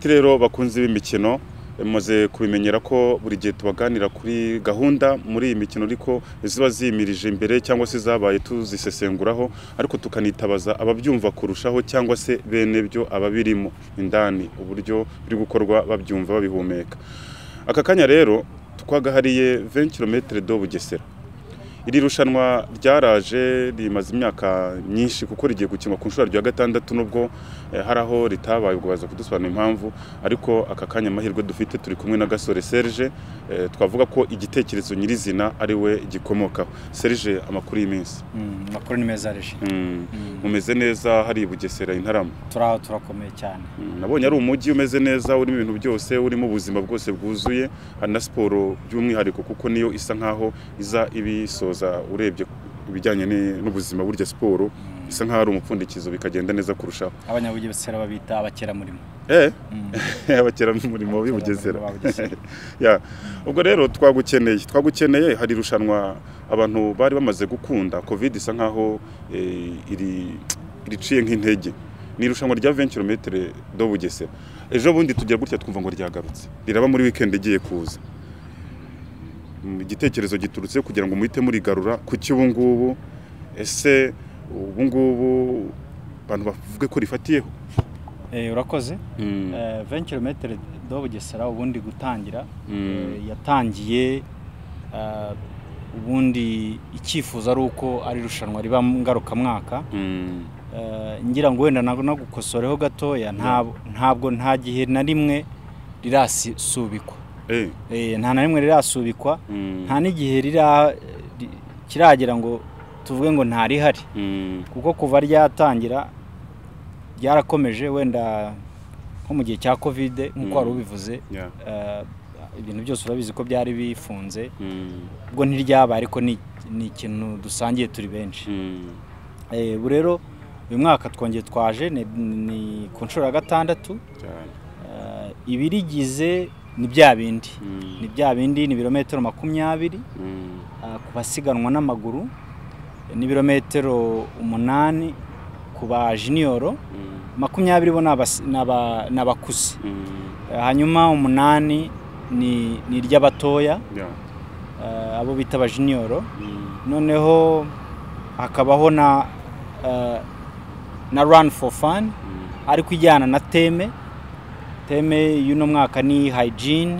Rero bakunze b'imikino mumaze kubimenyera ko buri gihe tubaganira kuri gahunda muri iyi mikino ariko ziba ziyimirije imbere cyangwa se zabaye tuzisesenguraho ariko tukanitabaza ababyumva kurushaho cyangwa se bene byo ababirimo indani uburyo biri gukorwa babyumva babihumeka. Aka kanya rero twagahariye 20 km do Bugesera. Iri rushanwa ryaraje rimaze imyaka myinshi kuko rigiye gukinwa ku nshuro ya gatandatu nubwo eh, hari aho ritabaye ubwo baza kudusobanura impamvu ariko aka kanya amahirwe dufite turi kumwe na Gasore Serge eh, twavuga ko igitekerezo nyirizina ari we gikomokaho Serge amakuru y'iminsi Mm, amakuru ni meza arishi Mm, mumeze neza hari i Bugesera i Ntarama turaho turakomeye cyane Mm, nabonye ari umujyi umeze neza urimo ibintu byose urimo ubuzima bwose bwuzuye hari na siporo by'umwihariko kuko niyo isa nkaho iza ibisoza urebye ibijyanye ni- n'ubuzima burya siporo isa nkaho ari umupfundikizo bikagenda neza kurushaho abanyabugesera babita abakeramurimo eh Mm. abakeramurimo b'i Bugesera Abakeramurimo ba Bugesera. Ya, ubwo rero twagukeneye twagukeneye hari irushanwa abantu bari bamaze gukunda covid isa nkaho eh, iri iriciye nk'intege ni irushanwa rya 20 km do Bugesera ejo bundi tujya gutya twumva ngo ryagarutse riraba muri weekend igiye kuza Mm, igitekerezo giturutse kugira ngo muhite murigarura kuki ubu ngubu ese ubu ngubu abantu bavuge ko rifatiyeho Eh, urakoze Mm, Eh, 20 km do bugesera ubundi gutangira mm, Eh, yatangiye eh, ubundi icyifuzo ari uko ari irushanwa riba ngarukamwaka mm, Eh, ngira ngo wenda nago nagukosoreho gatoya ntab- ntabwo nta gihe na rimwe rirasubikwa eh, Eh, nta na rimwe rirasubikwa mm, nta n'igihe rira ri- kiragera ngo tuvuge ngo ntarihari mm. kuko kuva ryatangira ryarakomeje wenda nko mu gihe cya kovide nk'uko Mm. wari ubivuze Yeah. eh, ibintu byose urabizi ko byari bifunze Mm, ubwo ntiryabaye ariko ni ni ikintu dusangiye turi benshi mm, Eh, ubu rero uyu mwaka twongeye twaje ni- ni ku nshuro ya gatandatu cyane. Eh, ibirigize ni bya bindi Mm, ni bya bindi ni ibirometero makumyabiri mm, Ah, ku basiganwa n'amaguru n'ibirometero umunani ku ba jiniyoro mm, makumyabiri bo ni abas- ni aba- ni abakuze mm, Ah, hanyuma umunani ni ni iry'abatoya yeah. ah, abo bita abajiniyoro Mm, noneho hakabaho na ah, na run for fun mm, ariko ijyana na teme teme y'uno mwaka ni hygiene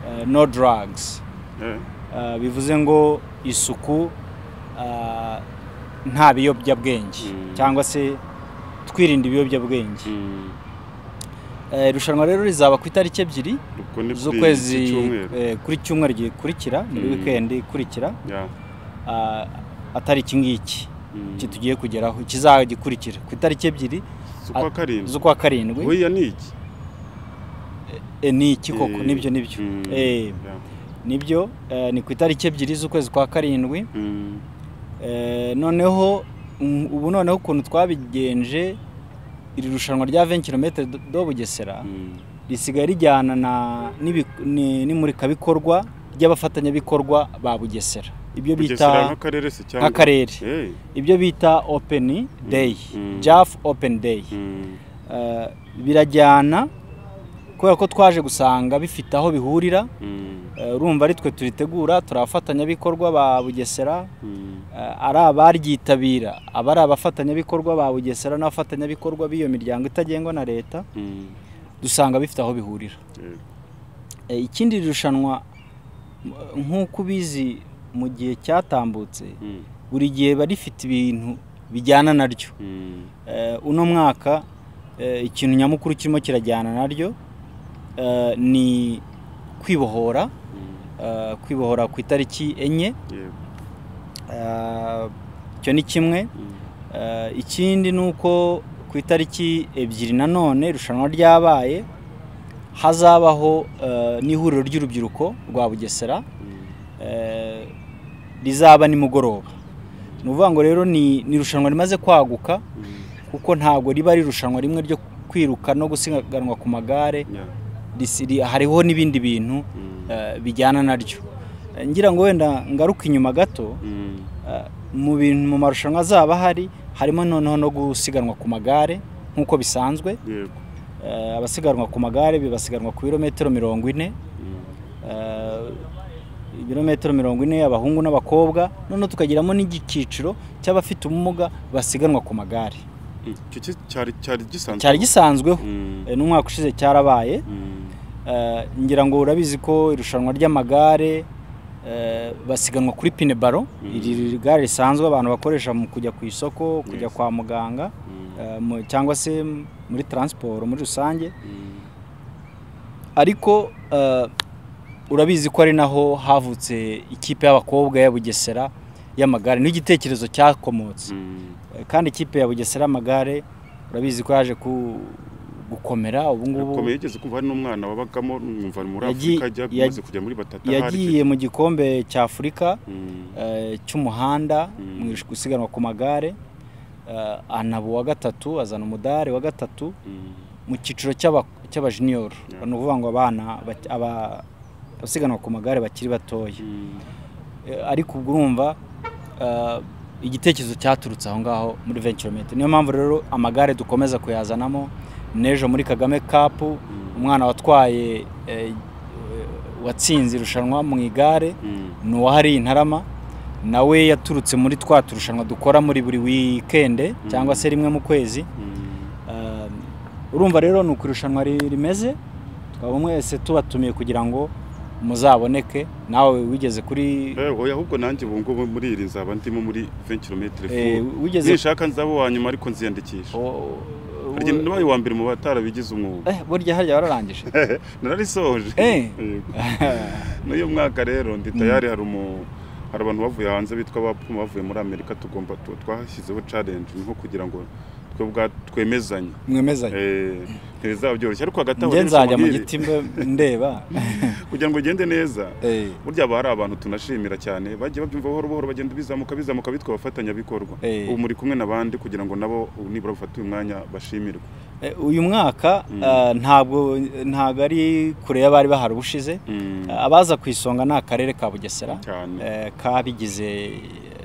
ah, no drugs eh, Ah, bivuze ngo isuku ah, nta biyobyabwenge Mm. cyangwa se twirinda ibiyobyabwenge mm. Eh, irushanwa rero rizaba ku itariki ebyiri Ubwo ni kuri iki z'ukwezi cyumweru. eh, kuri cyumweru gikurikira muri Mm. wikendi ikurikira Yeah. ah, atari iki ngiki Mm. iki tugiye kugeraho ikizagikurikira ku itariki ebyiri z'ukwa karindwi z'ukwa karindwi buriya ni iki Eh, ni iki koko Eh, nibyo nibyo mm, Eh, yeah. nibyo eh, ni ku itariki ebyiri z'ukwezi kwa karindwi Mm, Eh, noneho mm, ubu noneho ukuntu twabigenje iri rushanwa rya 20 km do Bugesera mm, risigaye rijyana na n'ibi- ni- n'imurikabikorwa ry'abafatanyabikorwa ba Bugesera ibyo Bugesera bita nk'akarere se cyangwa nk'akarere Eh, ibyo bita open day Mm. JAF open day mm, Eh, birajyana kubera ko twaje gusanga bifite aho bihurira mm, Eh, urumva ari twe turitegura turi abafatanyabikorwa ba Bugesera mm, Eh, ari abaryitabira aba ari abafatanyabikorwa ba bugesera n'abafatanyabikorwa b'iyo miryango itagengwa na leta mm, dusanga bifite aho bihurira eh, Eh, ikindi rushanwa m- nk'uko ubizi mu gihe cyatambutse mm, buri gihe riba rifite ibintu bijyana naryo mm, Eh, uno mwaka eh, ikintu nyamukuru kirimo kirajyana naryo eh, ni kwibohora mm, eh, kwibohora ku itariki enye yeah, Eh, icyo ni kimwe mm, Eh, ikindi ni uko ku itariki ebyiri nanone irushanwa ryabaye hazabaho eh, n'ihuriro ry'urubyiruko rwa bugesera mm, eh, rizaba nimugoroba ni ukuvuga ngo rero ni ni irushanwa rimaze kwaguka mm, kuko ntabwo riba ari irushanwa rimwe ryo kwiruka no gusiganwa ku magare yeah, risi- ri- hariho n'ibindi bintu mm, eh, bijyana naryo Eh, ngira ngo wenda ngaruka inyuma gato mm, mu bintu mu marushanwa azaba ahari harimo noneho no gusiganwa ku magare nk'uko bisanzwe yego, eh, abasiganwa ku magare bibasiganwa ku birometero mirongo ine eh, ibirometero mirongo ine abahungu n'abakobwa noneho tukagiramo n'igikiciro cy'abafite ubumuga basiganwa ku magare icyo ki- cyari cyari gisanzwe cyari gisanzweho Mm, eh, n'umwaka ushize cyarabaye mm, Eh, ngira ngo urabizi ko irushanwa ry'amagare eh, basiganwa kuri pine baro Mhm. iri gare risanzwe abantu bakoresha mu kujya ku isoko kujya Yes. kwa muganga mm, eh, mu- cyangwa se muri taransiporo muri rusange mm. ariko eh, urabizi ko ari naho havutse ikipe y'abakobwa ya bugesera y'amagare n'igitekerezo cyakomotse Mm, Eh, kandi ikipe ya bugesera y'amagare urabizi ko yaje ku- gukomera ubu ngubu Komeye yigeze kumva hari n'umwana wabagamo numva muri Yagi- Afurika ajya yag- amaze kujya muri batata yagiye mu gikombe cya afurika Mm, eh, cy'umuhanda Mm. mu ish- gusiganwa ku magare eh, anaba uwa gatatu azana umudari wa gatatu mm, mu cyiciro cy'aba- cy'abajiniyoro Yeah. ni ukuvuga ngo abana bak- aba- abasiganwa ku magare bakiri batoya mm, Eh, ariko ubwo urumva eh, igitekerezo cyaturutse aho ngaho muri venturomete niyo mpamvu rero amagare dukomeza kuyazanamo n'ejo muri kagame kapu mm, umwana watwaye eh, watsinze irushanwa mu igare mm, ni uwahariye intarama nawe yaturutse muri twa turushanwa dukora muri buri wikende cyangwa se rimwe mu kwezi mm. Um, urumva rero ni uko irushanwa ri- rimeze tukaba mwese tubatumiye kugira ngo muzaboneke nawe wigeze kuri Eh, oya ahubwo nanjye ubu ngubu muri iri nzaba ndimo muri 20 km eh, wigeze nishaka nzaba uwa nyuma ariko nziyandikisha O- o- harya nabaye uwa mbere mu batarabigize umwuga Eh, burya harya wararangije nararisoje Eh. Yego. n'uyu mwaka rero ndi tayari hari umu hari abantu bavuye hanze bitwa abapfumu bavuye muri amerika tugomba tu- twashyizeho challenge nko kugira ngo twe ubwa twemezanye mwemezanye Eh, ntibizaba byoroshye ariko hagati aho njye rero nzajya mu nkubwire, giti mbe- ndeba kugira ngo ugende neza Eh, burya haba hari abantu tunashimira cyane bagiye babyumva buhoro buhoro bagenda bizamuka bizamuka bitwa abafatanyabikorwa Eh. ubu muri kumwe n'abandi kugira ngo nabo ubu nibura bafate uyu mwanya bashimirwe eh, uyu mwaka Mm. eh, ntabwo ntabwo ari kure y'abari bahari ubushize abaza ku isonga ni akarere ka bugesera cyane eh, kabigize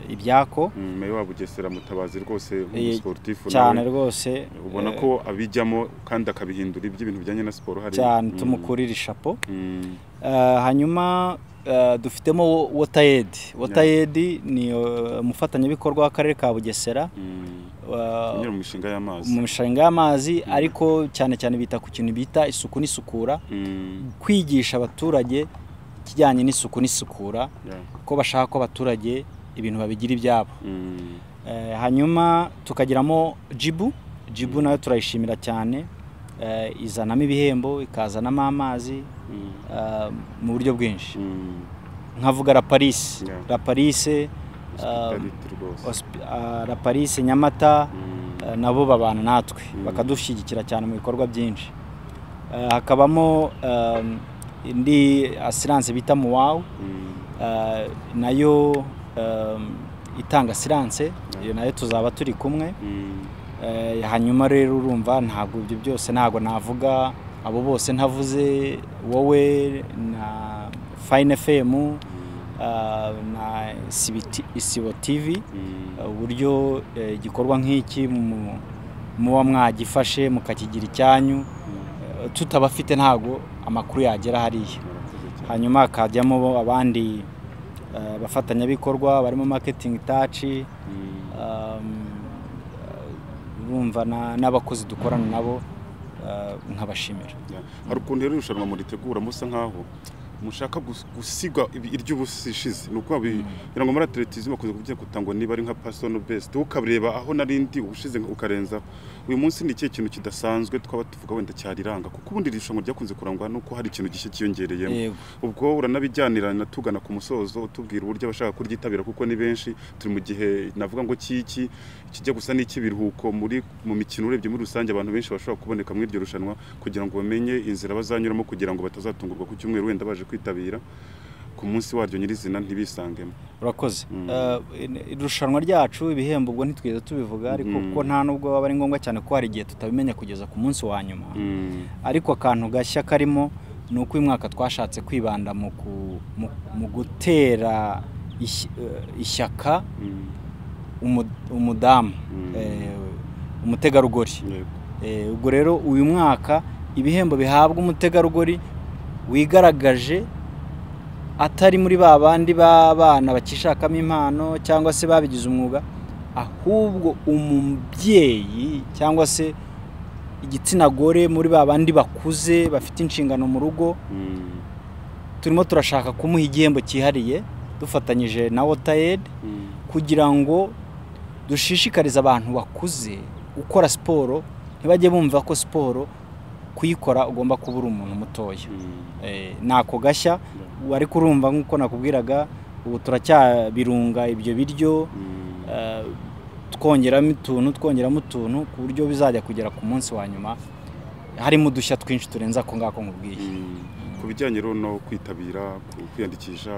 ibyako Mm, meya wa bugesera mutabazi rwose Eh, umusiporutifu cyane nawe rwose ubona eh, ko abijyamo kandi akabihindura iby'ibintu bijyanye na siporo hari cyane Mm, tumukurira ishapo mm, Eh, hanyuma eh, dufitemo wo- wotayedi wotayedi ni eh, umufatanyabikorwa w'akarere ka bugesera mm. eh, kunyura mu mishinga y'amazi mu mishinga y'amazi ariko cyane cyane bita ku kintu bita isuku n'isukura Mm, kwigisha abaturage ikijyanye n'isuku n'isukura yeah. ko bashaka ko abaturage ibintu babigira ibyabo Mm, Eh, hanyuma tukagiramo jibu jibu nayo turayishimira cyane Eh, izanamo ibihembo ikazanamo amazi mm, eh, mu buryo bwinshi mm. nkavuga la paris Yeah. la paris eh, Hospitality rwose hosp- ah, la paris nyamata Mm, eh, nabo babana natwe Mm. bakadushyigikira cyane mu bikorwa byinshi Eh, hakabamo eh, indi asiranse bita muwawu mm. Eh, nayo em, itanga siranse iyo nayo tuzaba turi kumwe Mm, Eh, hanyuma rero urumva ntabwo ibyo byose ntabwo navuga abo bose ntavuze wowe na fayine femu na Sibiti- isibo tivi mm, Eh, uburyo eh, igikorwa nk'iki mu- muba mwagifashe mukakigira icyanyu mm. Eh, tutabafite ntabwo amakuru yagera hariya Murakoze cyane. hanyuma hakajyamo bo abandi eh, bafatanyabikorwa barimo marketing taci Mm, urumva na- n'abakozi dukorana nabo eh, nkabashimira yeah. hari ukuntu rero irushanwa muritegura musa nkaho mushaka gus- gusiga iry'ubusa ishize ni ukuvuga bi- birango muri atletism bakunze kuvuga kutangwa niba ari nka personal best wowe ukabureba aho nari ndi ubushize ukarenza uyu munsi ni ikihe kintu kidasanzwe twaba tuvuga wenda cyariranga kuko ubundi iri rushanwa ryakunze kurangwa nuko hari ikintu gishya cyiyongereyemo Yego. ubwo uranabijyanirana tugana ku musozo utubwira uburyo abashaka kuryitabira kuko ni benshi turi mu gihe navuga ngo cy'iki kijya gusa n'icy'ibiruhuko muri mu mikino urebye muri rusange abantu benshi bashobora kuboneka muri iryo rushanwa kugira ngo bamenye inzira bazanyuramo kugira ngo batazatungurwa ku cyumweru wenda baje kwitabira ku munsi waryo nyirizina ntibisangemo urakoze Mm. Eh, in- irushanwa ryacu ibihembo ubwo ntitwigeze tubivuga ariko Mm. kuko nta nubwo aba ari ngombwa cyane ko hari igihe tutabimenya kugeza ku munsi wa nyuma Mm, ariko akantu gashya karimo ni uko uyu mwaka twashatse kwibanda mu ku- mu- mu gutera ish- eh, ishyaka mm, umu- umudamu Mm. eh, umutegarugori yego. Eh, ubwo rero uyu mwaka ibihembo bihabwa umutegarugori wigaragaje atari muri ba bandi b'abana bakishakamo impano cyangwa se babigize umwuga ahubwo umubyeyi cyangwa se igitsina gore muri ba bandi bakuze bafite inshingano mu rugo Mm. turimo turashaka kumuha igihembo cyihariye dufatanyije na wotayedi Mm. kugira ngo dushishikarize abantu bakuze gukora siporo ntibajye bumva ko siporo kuyikora ugomba kuba uri umuntu mutoya Mm. Eh, ntako gashya wari kurumva nk'uko nakubwiraga ubu turacyabirunga ibyo biryo Mm. eh, twongeramo utuntu twongeramo utuntu ku buryo bizajya kugera ku munsi wa nyuma harimo udushya twinshi turenze ako ngako nkubwiye Mm. ku bijyanye rero no kwitabira ku- kwiyandikisha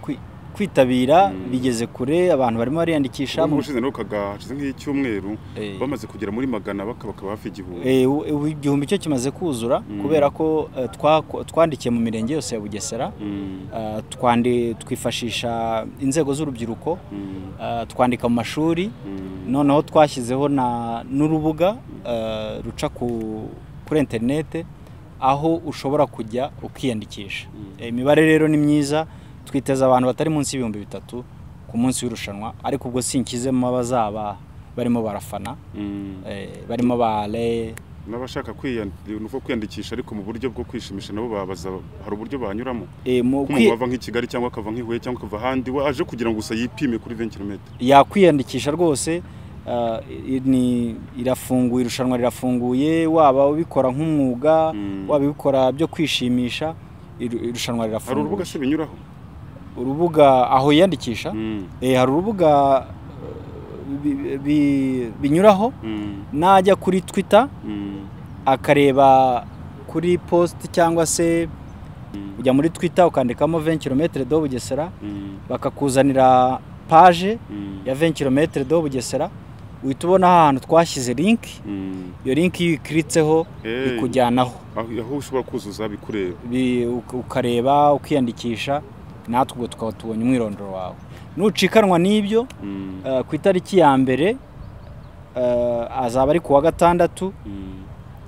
Kwi- kwitabira Mm. bigeze kure abantu barimo bariyandikisha mu- ushize nawe kaga hashize nk'icyumweru eh, bamaze kugera muri magana baka- bakaba hafi igihumbi Eh, u- ubu igihumbi cyo kimaze kuzura Mm. kubera ko eh, twako- twandikiye mu mirenge yose ya bugesera Mm. Eh, twandi- twifashisha inzego z'urubyiruko Mm. eh, twandika mu mashuri Mm. noneho twashyizeho na- n'urubuga eh, ruca ku- kuri interinete aho ushobora kujya ukiyandikisha Mm. Eh, imibare rero ni myiza twiteza abantu batari munsi y'ibihumbi bitatu ku munsi w'irushanwa ariko ubwo sinkizemo abazaba barimo barafana Mm. eh, barimo bare n'abashaka kwiyandikisha ni uko kwiyandikisha ariko mu buryo bwo kwishimisha nabo babaza hari uburyo banyuramo Eh, mu nk'umuntu kwi- wava nk'i Kigali cyangwa akava nk'i Huye cyangwa akava ahandi we aje kugira ngo gusa yipime kuri 20 km yakwiyandikisha rwose ah, i- ni irafunguye irushanwa rirafunguye waba ubikora nk'umwuga Mm. waba ubikora byo kwishimisha iru- irushanwa hari urubuga rirafunguye se binyuraho urubuga aho yiyandikisha Mm. eh, hari urubuga eh, bi- bi- binyuraho Mm. najya kuri twitter Mm. akareba kuri post cyangwa se Mm. ujya muri twitter ukandikamo 20 km do bugesera Mm. bakakuzanira page Mm. ya 20 km do Bugesera uhita ubona ahantu twashyize link Mm. iyo link iyo uyikiritseho Hey. ikujyanaho aho aho ushobora kuzuza bikureba Bi- uk- ukareba ukiyandikisha natwe ubwo tukaba tubonye umwirondoro wawe nucikanwa n'ibyo Mm. eh, ku itariki ya mbere eh, azaba ari ku wa gatandatu Mm.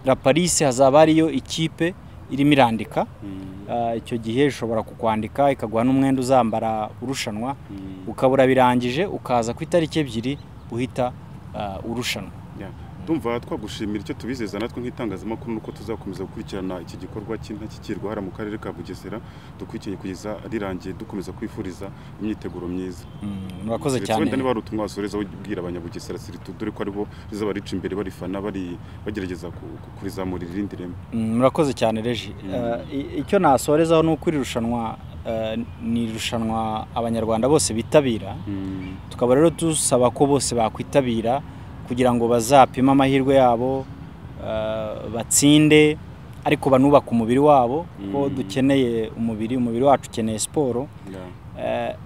la paris hazaba hariyo ikipe irimo irandika Mm. Eh, icyo gihe ishobora kukwandika ikaguha n'umwenda uzambara urushanwa Mm. ukabura birangije ukaza ku itariki ebyiri uhita eh, urushanwa Ya. Ndumva twagushimira icyo tubizeza natwe nk'itangazamakuru nuko tuzakomeza gukurikirana iki gikorwa cy'intashyikirwa hara mu karere ka Bugesera dukurikiranye kugeza rirangiye dukomeza kwifuriza imyiteguro myiza. Mm, murakoze Ndetse cyane Wenda niba hari ubutumwa wasoreza ubwira abanyabugesera siritu dore ko aribo rizaba rica imbere barifana bari bagerageza ku- ku- kurizamura irindi reme. Mm, murakoze cyane reji Mm. Eh, i- icyo nasorezaho ni uko iri rushanwa eh, ni irushanwa abanyarwanda bose bitabira Mm. tukaba rero dusaba ko bose bakwitabira kugira ngo bazapime amahirwe yabo eh, batsinde ariko banubake umubiri wabo ko Mm. dukeneye umubiri umubiri wacu ukeneye siporo Ya. Eh,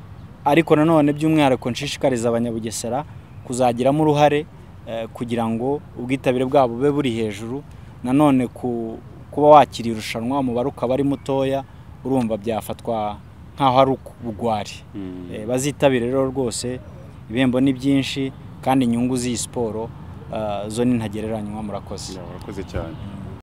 ariko nanone by'umwihariko nshishikariza abanyabugesera kuzagiramo uruhare eh, kugira ngo ubwitabire bwabo bube buri hejuru nanone ku kuba wakira irushanwa umubare ukaba ari mutoya urumva byafatwa nk'aho ari ubugwari Mm. Eh, bazitabire rero rwose ibihembo ni byinshi kandi inyungu z'iyi siporo eh, zo ni ntagereranywa murakoze Ya, Urakoze cyane.